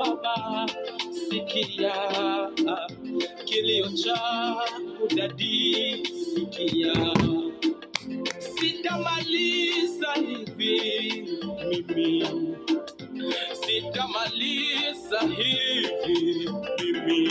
Baba, sikia kilio changu dadi, sikia sitamaliza hivi mimi, sitamaliza hivi mimi,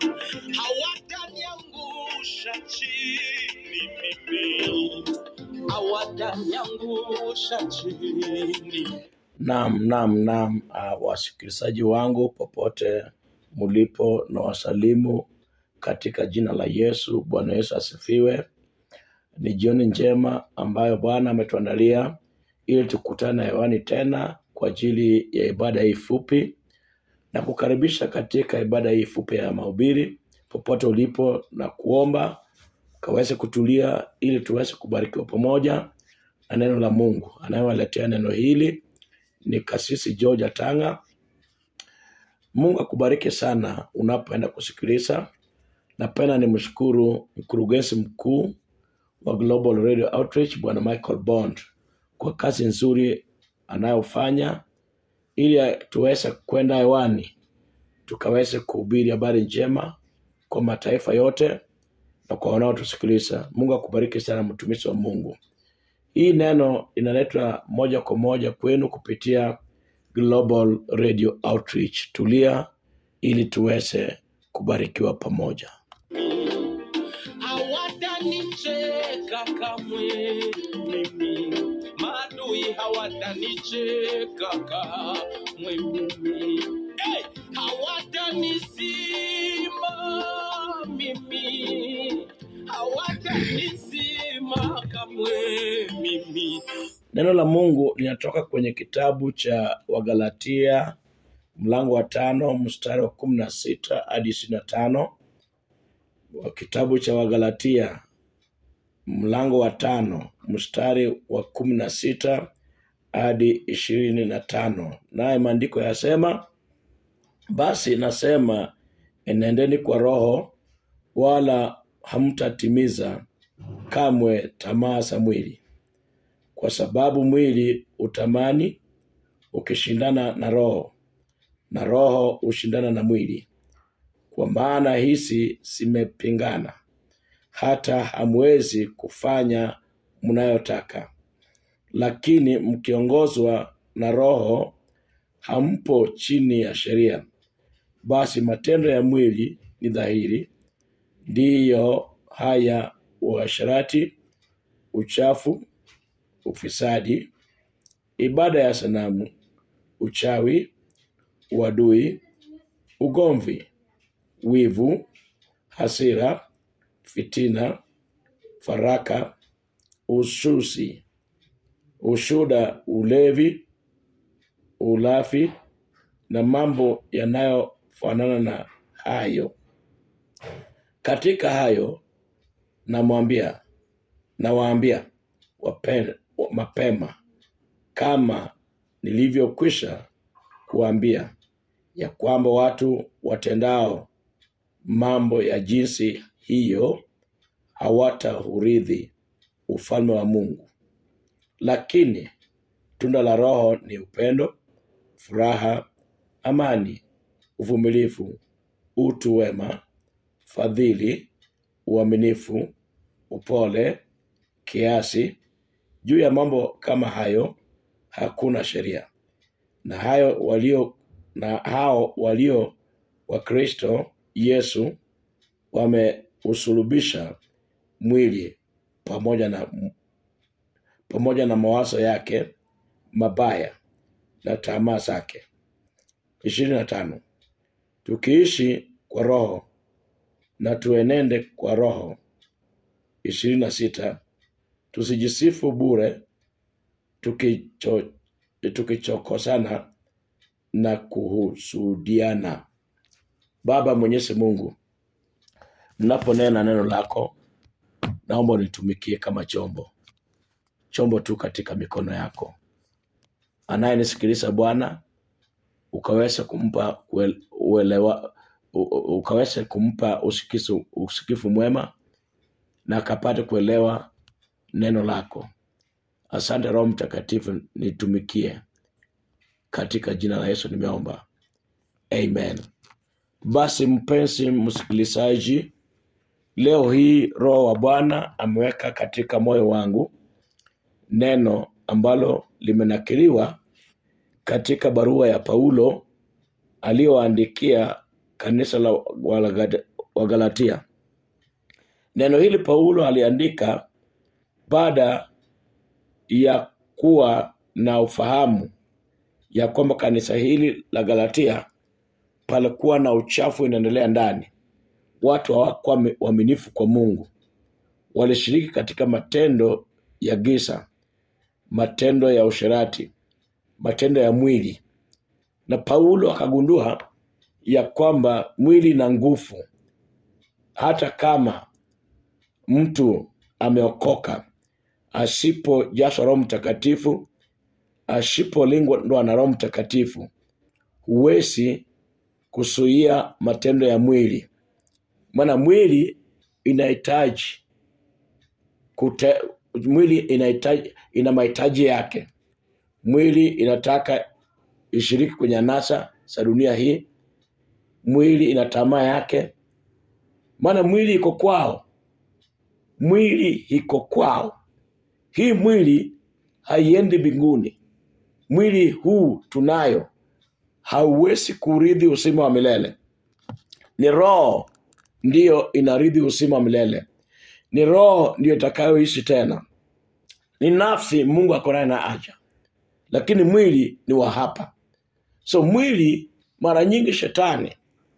hawataniangusha chini mimi, hawataniangusha chini. Naam, naam, naam. Uh, wasikilizaji wangu popote mulipo, na wasalimu katika jina la Yesu. Bwana Yesu asifiwe. Ni jioni njema ambayo Bwana ametuandalia ili tukutane hewani tena kwa ajili ya ibada hii fupi na kukaribisha katika ibada hii fupi ya mahubiri popote ulipo, na kuomba kaweze kutulia ili tuweze kubarikiwa pamoja na neno la Mungu. Anayewaletea neno hili ni Kasisi George Atanga. Mungu akubariki sana unapoenda kusikiliza. Napenda nimshukuru mkurugenzi mkuu wa Global Radio Outreach Bwana Michael Bond kwa kazi nzuri anayofanya ili tuweze kwenda hewani tukaweze kuhubiri habari njema kwa mataifa yote na kwa wanaotusikiliza. Mungu akubariki sana, mtumishi wa Mungu. Hii neno inaletwa moja kwa moja kwenu kupitia Global Radio Outreach. Tulia ili tuweze kubarikiwa pamoja. hawatanicheka kamwe mimi, maadui hawatanicheka kamwe mimi, hey! hawatanisima mimi, hawatanisima kamwe mimi. Neno la Mungu linatoka kwenye kitabu cha Wagalatia mlango wa tano mstari wa kumi na sita hadi ishirini na tano wa kitabu cha Wagalatia mlango wa tano mstari wa kumi na sita hadi ishirini na tano naye maandiko yasema, basi nasema enendeni kwa Roho, wala hamtatimiza kamwe tamaa za mwili, kwa sababu mwili utamani ukishindana na Roho, na Roho hushindana na mwili, kwa maana hizi zimepingana, hata hamwezi kufanya mnayotaka. Lakini mkiongozwa na Roho, hampo chini ya sheria. Basi matendo ya mwili ni dhahiri, ndiyo haya: uasherati, uchafu, ufisadi, ibada ya sanamu, uchawi, uadui, ugomvi, wivu, hasira, fitina, faraka, ususi, ushuda, ulevi, ulafi na mambo yanayofanana na hayo. Katika hayo namwambia nawaambia wape- mapema, kama nilivyokwisha kuambia, ya kwamba watu watendao mambo ya jinsi hiyo hawataurithi ufalme wa Mungu. Lakini tunda la Roho ni upendo, furaha, amani, uvumilivu, utu wema, fadhili, uaminifu, upole, kiasi. Juu ya mambo kama hayo hakuna sheria. Na hayo walio na hao walio wa Kristo Yesu wameusulubisha mwili pamoja na pamoja na mawazo yake mabaya na tamaa zake. ishirini na tano. Tukiishi kwa Roho na tuenende kwa Roho. ishirini na sita. Tusijisifu bure tukicho, tukichokosana na kuhusudiana. Baba Mwenyezi Mungu, mnaponena neno lako, naomba unitumikie kama chombo, chombo tu katika mikono yako. Anayenisikiliza Bwana, ukaweze kumpa uel- uelewa, u- u- ukaweze kumpa usikisu, usikifu mwema na akapate kuelewa neno lako. Asante Roho Mtakatifu, nitumikie katika jina la Yesu nimeomba, amen basi mpenzi msikilizaji leo hii roho wa bwana ameweka katika moyo wangu neno ambalo limenakiliwa katika barua ya paulo aliyoandikia kanisa la Walaga- wagalatia neno hili paulo aliandika baada ya kuwa na ufahamu ya kwamba kanisa hili la galatia palikuwa na uchafu inaendelea ndani watu hawakuwa wame- waaminifu kwa mungu walishiriki katika matendo ya gisa matendo ya usherati matendo ya mwili na paulo akagundua ya kwamba mwili na nguvu hata kama mtu ameokoka asipojazwa roho mtakatifu asipolingwa na roho mtakatifu huwezi kuzuia matendo ya mwili maana mwili inahitaji kute, mwili inahitaji ina mahitaji yake mwili inataka ishiriki kwenye anasa za dunia hii mwili ina tamaa yake maana mwili iko kwao mwili iko kwao hii mwili haiendi mbinguni mwili huu tunayo hauwezi kurithi uzima wa milele ni roho ndiyo inarithi uzima wa milele ni roho ndiyo itakayoishi tena ni nafsi mungu akonaye na aja lakini mwili ni wa hapa so mwili mara nyingi shetani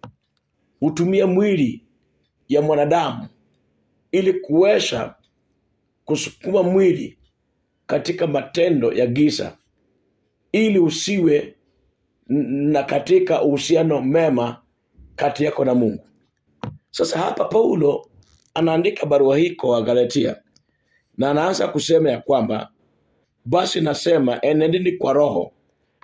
hutumia mwili ya mwanadamu ili kuweza kusukuma mwili katika matendo ya giza ili usiwe n- na katika uhusiano mema kati yako na mungu sasa hapa paulo anaandika barua hii kwa wagalatia na anaanza kusema ya kwamba basi nasema enendeni kwa roho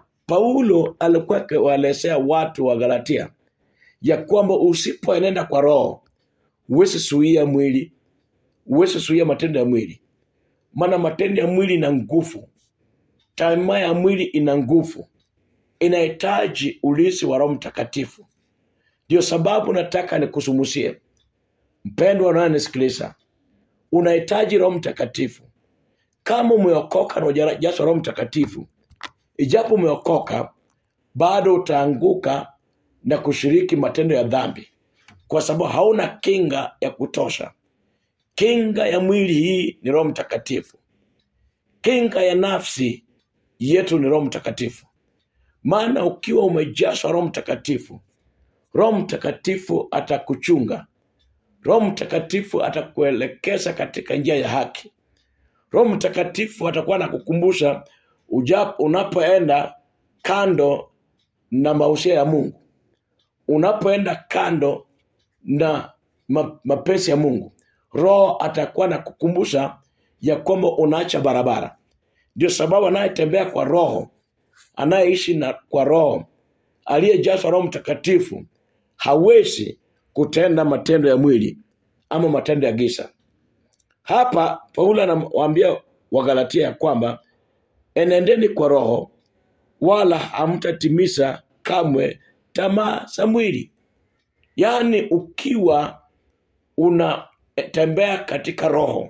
paulo alikuwa akiwaelezea watu wa galatia ya kwamba usipoenenda kwa roho huwezi suia mwili huwezi suia matendo ya mwili maana matendo ya mwili ina nguvu tamaa ya mwili ina nguvu inahitaji ulisi wa roho mtakatifu ndio sababu nataka nikusumusie mpendwa unayenisikiliza unahitaji roho mtakatifu kama umeokoka na hujajazwa roho mtakatifu ijapo umeokoka bado utaanguka na kushiriki matendo ya dhambi kwa sababu hauna kinga ya kutosha kinga ya mwili hii ni roho mtakatifu kinga ya nafsi yetu ni roho mtakatifu maana ukiwa umejazwa roho mtakatifu roho mtakatifu atakuchunga roho mtakatifu atakuelekeza katika njia ya haki roho mtakatifu atakuwa anakukumbusha uja- unapoenda kando na mausia ya mungu unapoenda kando na ma, mapenzi ya mungu roho atakuwa na kukumbusha ya kwamba unaacha barabara ndio sababu anayetembea kwa roho anayeishi na kwa roho aliyejazwa roho mtakatifu hawezi kutenda matendo ya mwili ama matendo ya gisa hapa paulo anawaambia wagalatia ya kwamba enendeni kwa roho wala hamtatimiza kamwe tamaa za mwili yaani ukiwa unatembea katika roho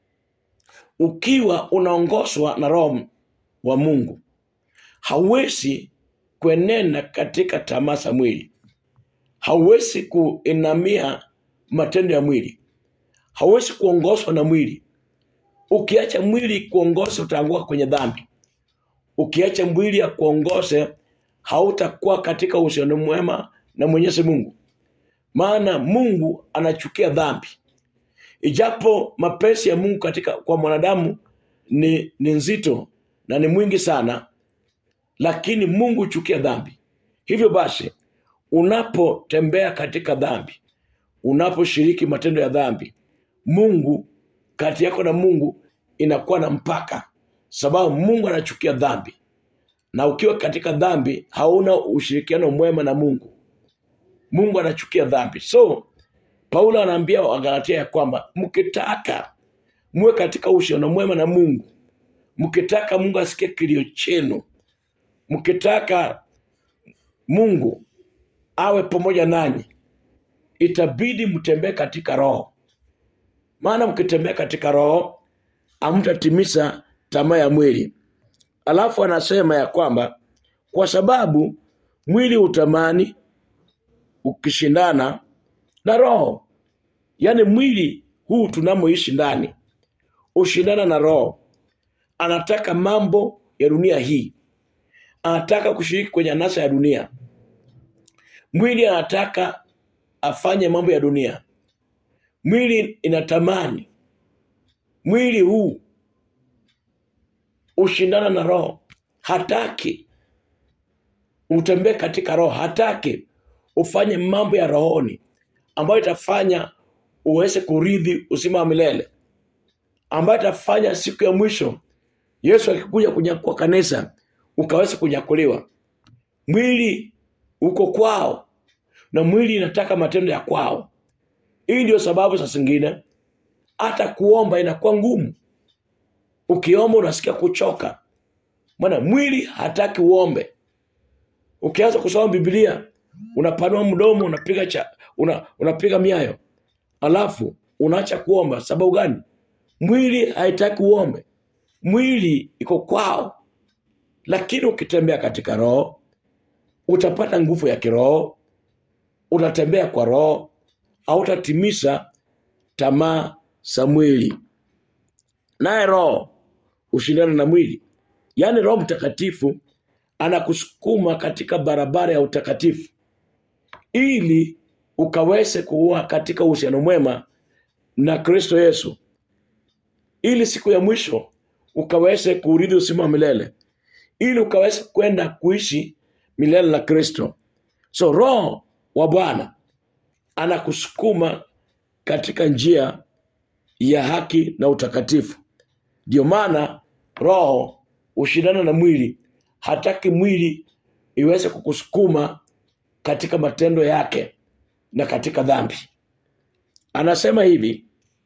ukiwa unaongozwa na roho wa mungu hauwezi kuenenda katika tamaa za mwili hauwezi kuinamia matendo ya mwili hauwezi kuongozwa na mwili ukiacha mwili kuongoza utaanguka kwenye dhambi ukiacha mwili ya kuongoze hautakuwa katika uhusiano mwema na mwenyezi mungu maana mungu anachukia dhambi ijapo mapenzi ya mungu katika kwa mwanadamu ni, ni nzito na ni mwingi sana lakini mungu huchukia dhambi hivyo basi unapotembea katika dhambi unaposhiriki matendo ya dhambi mungu kati yako na mungu inakuwa na mpaka sababu mungu anachukia dhambi na ukiwa katika dhambi hauna ushirikiano mwema na mungu mungu anachukia dhambi so paulo anaambia wagalatia ya kwamba mkitaka muwe katika uhusiano mwema na mungu mkitaka mungu asikie kilio chenu mkitaka mungu awe pamoja nanyi itabidi mtembee katika roho maana mkitembea katika roho hamtatimiza tamaa ya mwili alafu anasema ya kwamba kwa sababu mwili utamani ukishindana na roho yaani mwili huu tunamoishi ndani ushindana na roho anataka mambo ya dunia hii anataka kushiriki kwenye anasa ya dunia mwili anataka afanye mambo ya dunia mwili inatamani mwili huu ushindana na roho hataki utembee katika roho hataki ufanye mambo ya rohoni ambayo itafanya uweze kuridhi uzima wa milele ambayo itafanya siku ya mwisho yesu akikuja kunyakua kanisa ukaweza kunyakuliwa mwili uko kwao na mwili inataka matendo ya kwao hii ndio sababu saa zingine hata kuomba inakuwa ngumu ukiomba unasikia kuchoka maana mwili hataki uombe ukianza kusoma biblia unapanua mdomo unapiga cha, una, unapiga miayo alafu unaacha kuomba sababu gani mwili haitaki uombe mwili iko kwao lakini ukitembea katika roho utapata nguvu ya kiroho utatembea kwa roho hautatimiza tamaa za mwili naye roho ushindana na mwili yaani roho mtakatifu anakusukuma katika barabara ya utakatifu ili ukaweze kuwa katika uhusiano mwema na kristo yesu ili siku ya mwisho ukaweze kuurithi uzima wa milele ili ukaweze kwenda kuishi milele na kristo so roho wa bwana anakusukuma katika njia ya haki na utakatifu ndio maana roho ushindana na mwili hataki mwili iweze kukusukuma katika matendo yake na katika dhambi anasema hivi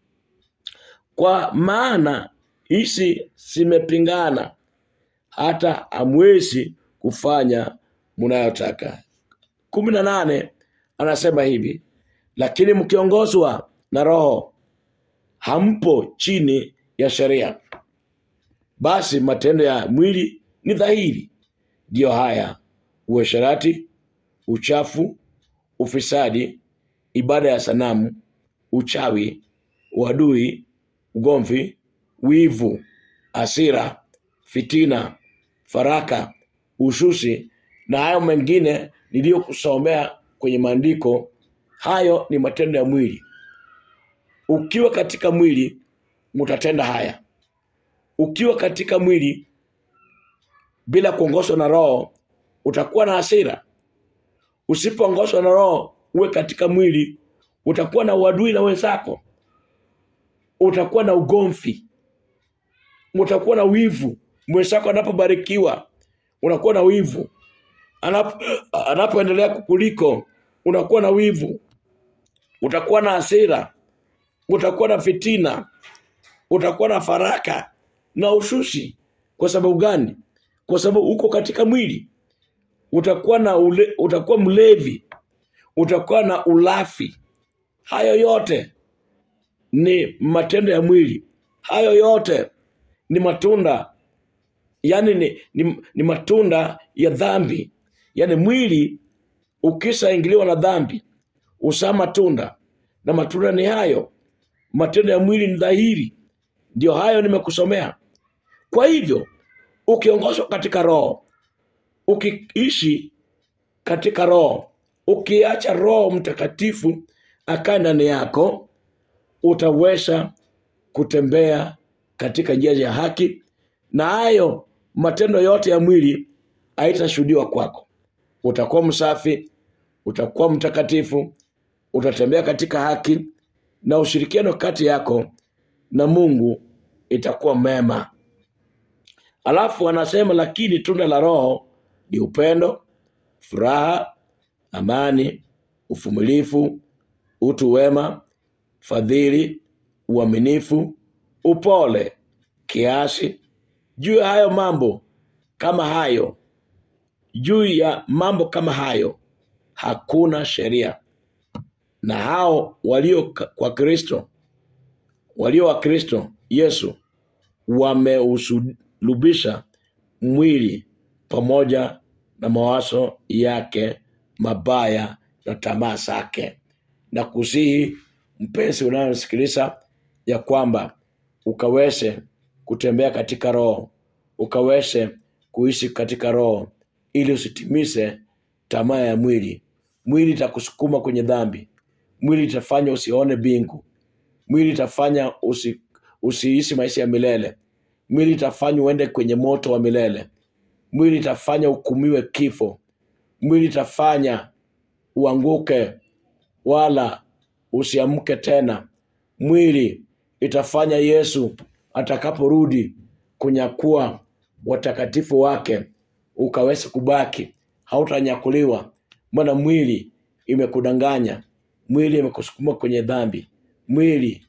kwa maana hizi zimepingana hata amwezi kufanya mnayotaka kumi na nane anasema hivi lakini mkiongozwa na roho hampo chini ya sheria basi matendo ya mwili ni dhahiri ndiyo haya uasherati uchafu ufisadi ibada ya sanamu uchawi uadui ugomvi wivu asira fitina faraka ushusi na hayo mengine niliyokusomea kwenye maandiko hayo ni matendo ya mwili ukiwa katika mwili mutatenda haya ukiwa katika mwili bila kuongozwa na roho utakuwa na hasira usipoongozwa na roho uwe katika mwili utakuwa na uadui na wenzako utakuwa na ugomvi utakuwa na wivu mwenzako anapobarikiwa unakuwa na wivu Anap, anapoendelea kukuliko unakuwa na wivu utakuwa na hasira utakuwa na fitina utakuwa na faraka na ushushi kwa sababu gani kwa sababu uko katika mwili utakuwa na ule, utakuwa mlevi utakuwa na ulafi hayo yote ni matendo ya mwili hayo yote ni matunda yani ni, ni, ni matunda ya dhambi yani mwili ukishaingiliwa na dhambi usaa matunda na matunda ni hayo matendo ya mwili ni dhahiri ndio hayo nimekusomea kwa hivyo ukiongozwa katika roho ukiishi katika roho ukiacha roho mtakatifu akaa ndani yako utaweza kutembea katika njia ya haki na hayo matendo yote ya mwili haitashuhudiwa kwako utakuwa msafi utakuwa mtakatifu utatembea katika haki na ushirikiano kati yako na mungu itakuwa mema alafu anasema lakini tunda la roho ni upendo furaha amani uvumilivu utu wema fadhili uaminifu upole kiasi juu ya hayo mambo kama hayo juu ya mambo kama hayo hakuna sheria na hao walio ka- kwa kristo walio wa kristo yesu wameusulubisha mwili pamoja na mawazo yake mabaya na tamaa zake na kusihi mpenzi unayosikiliza ya kwamba ukaweze kutembea katika roho ukaweze kuishi katika roho ili usitimize tamaa ya mwili mwili itakusukuma kwenye dhambi mwili itafanya usione bingu mwili itafanya usi, usiishi maisha ya milele mwili itafanya uende kwenye moto wa milele mwili itafanya hukumiwe kifo mwili itafanya uanguke wala usiamke tena mwili itafanya yesu atakaporudi kunyakua watakatifu wake ukaweza kubaki hautanyakuliwa maana mwili imekudanganya mwili imekusukuma kwenye dhambi mwili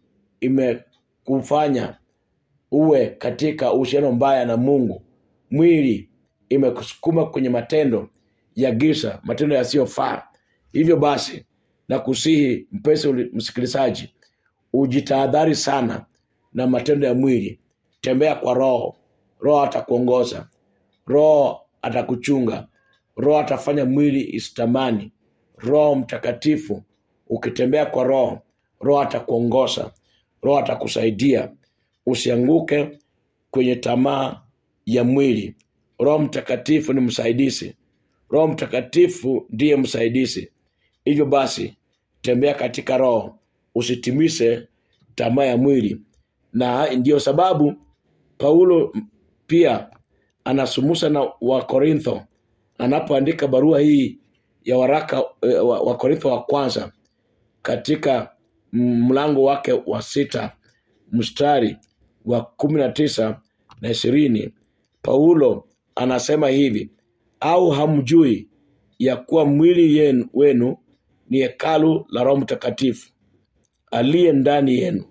imekufanya uwe katika uhusiano mbaya na mungu mwili imekusukuma kwenye matendo ya giza matendo yasiyofaa hivyo basi na kusihi mpesi uli- msikilizaji ujitahadhari sana na matendo ya mwili tembea kwa roho roho atakuongoza roho atakuchunga roho atafanya mwili isitamani roho mtakatifu ukitembea kwa roho roho atakuongoza roho atakusaidia usianguke kwenye tamaa ya mwili roho mtakatifu ni msaidizi roho mtakatifu ndiye msaidizi hivyo basi tembea katika roho usitimise tamaa ya mwili na ndiyo sababu paulo pia anasumusa na wakorintho anapoandika barua hii ya waraka eh, wa Wakorintho wa kwanza katika mlango wake wa sita mstari wa kumi na tisa na ishirini paulo anasema hivi au hamjui ya kuwa mwili yenu, wenu ni hekalu la roho mtakatifu aliye ndani yenu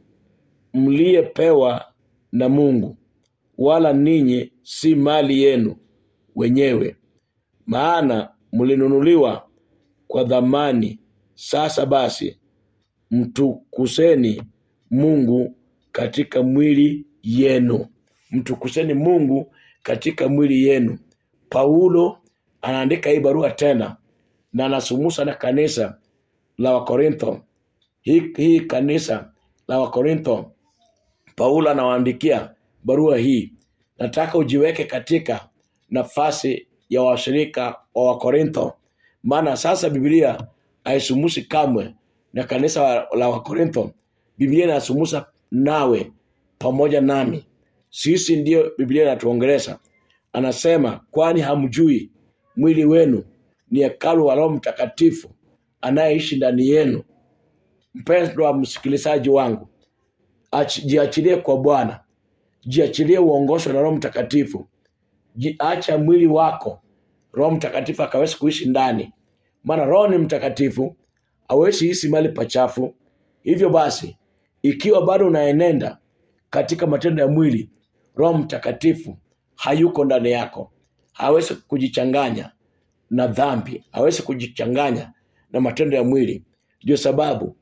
mliyepewa na mungu wala ninyi si mali yenu wenyewe maana mlinunuliwa kwa dhamani sasa basi mtukuseni mungu katika mwili yenu mtukuseni mungu katika mwili yenu paulo anaandika hii barua tena na anasumusa na kanisa la wakorintho hii, hii kanisa la wakorintho paulo anawaandikia barua hii nataka ujiweke katika nafasi ya washirika wa wakorintho maana sasa biblia haisumusi kamwe na kanisa wa- la wakorintho biblia inasumusa nawe pamoja nami sisi ndiyo biblia inatuongelesha anasema kwani hamjui mwili wenu ni hekalu wa roho mtakatifu anayeishi ndani yenu mpendwa msikilizaji wangu ach- jiachilie kwa bwana jiachilie uongoshwe na roho mtakatifu Ji- acha mwili wako roho mtakatifu akawezi kuishi ndani maana roho ni mtakatifu awezi hisi mali pachafu hivyo basi ikiwa bado unaenenda katika matendo ya mwili roho mtakatifu hayuko ndani yako hawezi kujichanganya na dhambi hawezi kujichanganya na matendo ya mwili ndio sababu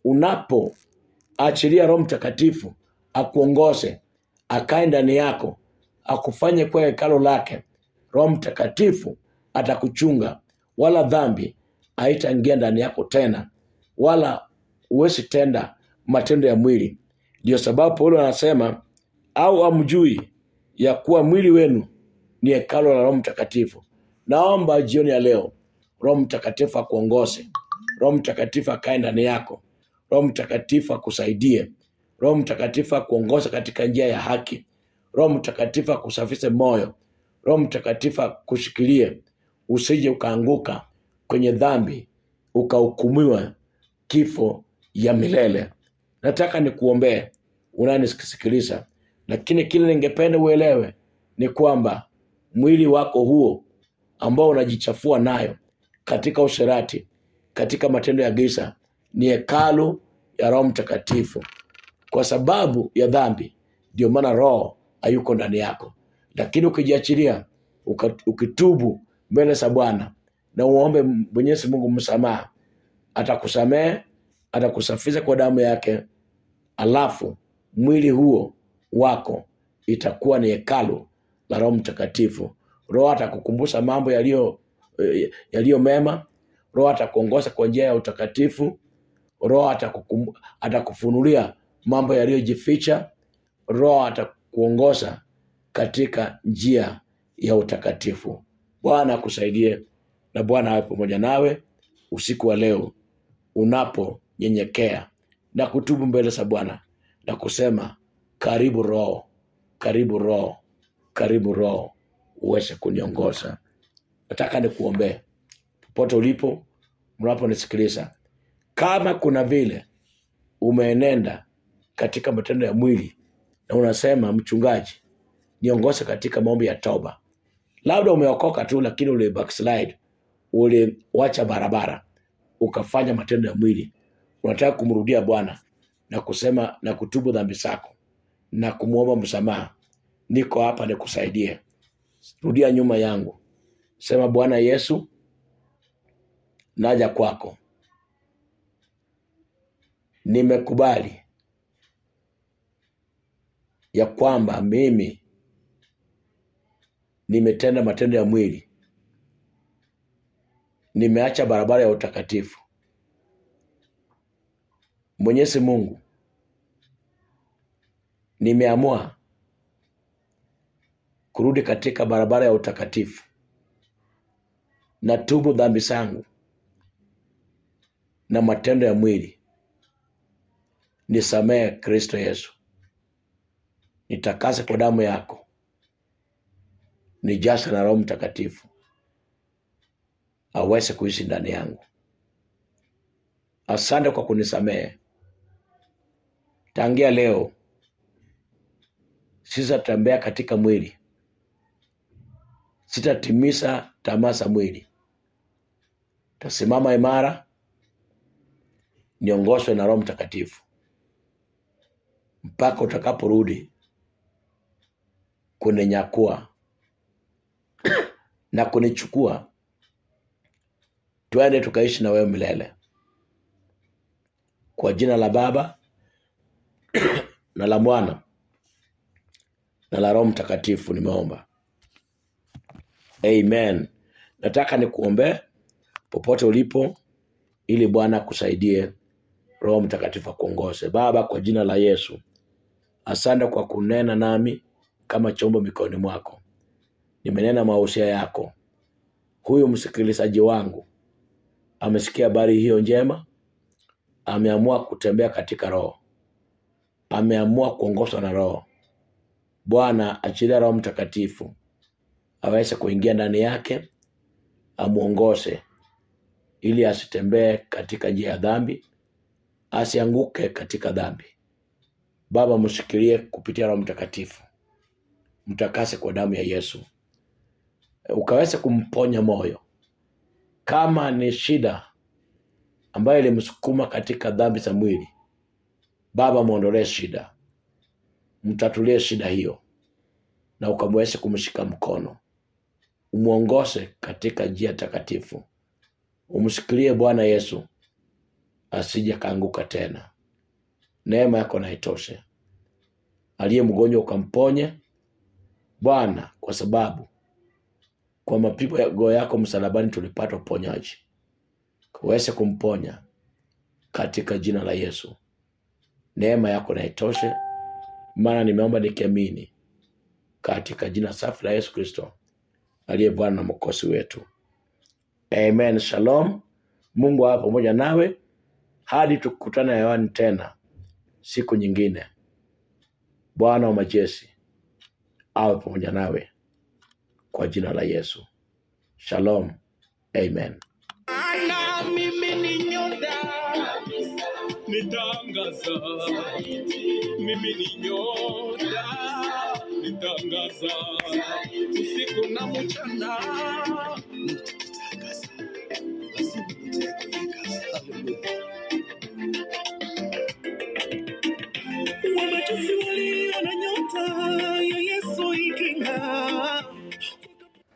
unapoachilia roho mtakatifu akuongoze akae ndani yako akufanye kuwa hekalo lake roho mtakatifu atakuchunga wala dhambi haitaingia ndani yako tena wala huwezi tenda matendo ya mwili ndio sababu paulo anasema au amjui ya kuwa mwili wenu ni hekalo la roho mtakatifu naomba jioni ya leo roho mtakatifu akuongoze roho mtakatifu akae ndani yako roho mtakatifu akusaidie roho mtakatifu akuongoze katika njia ya haki roho mtakatifu akusafishe moyo roho mtakatifu akushikilie usije ukaanguka kwenye dhambi ukahukumiwa kifo ya milele nataka nikuombee unanisikiliza lakini kile ningependa uelewe ni kwamba mwili wako huo ambao unajichafua nayo katika usherati katika matendo ya giza ni hekalu ya roho mtakatifu kwa sababu ya dhambi ndio maana roho hayuko ndani yako lakini ukijiachilia uka- ukitubu mbele za bwana na uombe mwenyezi mungu msamaha atakusamehe atakusafisha kwa damu yake alafu mwili huo wako itakuwa ni hekalu la roho mtakatifu roho atakukumbusha mambo yaliyo eh, yaliyo mema roho atakuongoza kwa njia ya utakatifu roho atakukum- atakufunulia mambo yaliyojificha roho atakuongoza katika njia ya utakatifu bwana akusaidie na bwana awe pamoja nawe usiku wa leo unaponyenyekea na kutubu mbele za bwana na kusema karibu roho karibu roho karibu roho uweze kuniongoza nataka nikuombee popote ulipo mnaponisikiliza kama kuna vile umeenenda katika matendo ya mwili na unasema mchungaji niongoze katika maombi ya toba labda umeokoka tu lakini uli backslide uliwacha barabara ukafanya matendo ya mwili unataka kumrudia bwana na kusema na kutubu dhambi zako na kumwomba msamaha niko hapa nikusaidie rudia nyuma yangu sema bwana yesu naja kwako nimekubali ya kwamba mimi nimetenda matendo ya mwili nimeacha barabara ya utakatifu mwenyezi mungu nimeamua kurudi katika barabara ya utakatifu na tubu dhambi zangu na matendo ya mwili nisamehe kristo yesu nitakase kwa damu yako nijase na roho mtakatifu aweze kuishi ndani yangu asante kwa kunisamehe tangia leo sitatembea katika mwili sitatimiza tamaa za mwili tasimama imara niongozwe na roho mtakatifu mpaka utakaporudi kuninyakua na kunichukua twende tukaishi na wewe milele kwa jina la baba na la mwana na la roho mtakatifu nimeomba amen nataka nikuombee popote ulipo ili bwana akusaidie roho mtakatifu akuongoze baba kwa jina la yesu asante kwa kunena nami kama chombo mikononi mwako nimenena mausia yako huyu msikilizaji wangu amesikia habari hiyo njema ameamua kutembea katika roho ameamua kuongozwa na roho bwana achilia roho mtakatifu aweze kuingia ndani yake amwongoze ili asitembee katika njia ya dhambi asianguke katika dhambi baba mshikilie kupitia roho mtakatifu mtakase kwa damu ya yesu ukaweze kumponya moyo kama ni shida ambayo ilimsukuma katika dhambi za mwili baba mwondolee shida mtatulie shida hiyo na ukamweze kumshika mkono umwongoze katika njia takatifu umshikilie bwana yesu asije kaanguka tena neema yako na itoshe aliye mgonjwa ukamponye bwana kwa sababu kwa mapigo yako msalabani tulipata uponyaji uweze kumponya katika jina la yesu neema yako na itoshe maana nimeomba nikiamini katika jina safi la yesu kristo aliye bwana na mkosi wetu amen shalom mungu awe pamoja nawe hadi tukutana hewani tena siku nyingine bwana wa majeshi awe pamoja nawe kwa jina la yesu shalom amen Ana mimi ni nyota nitangaza, mimi ni nyota nitangaza, usiku na mchana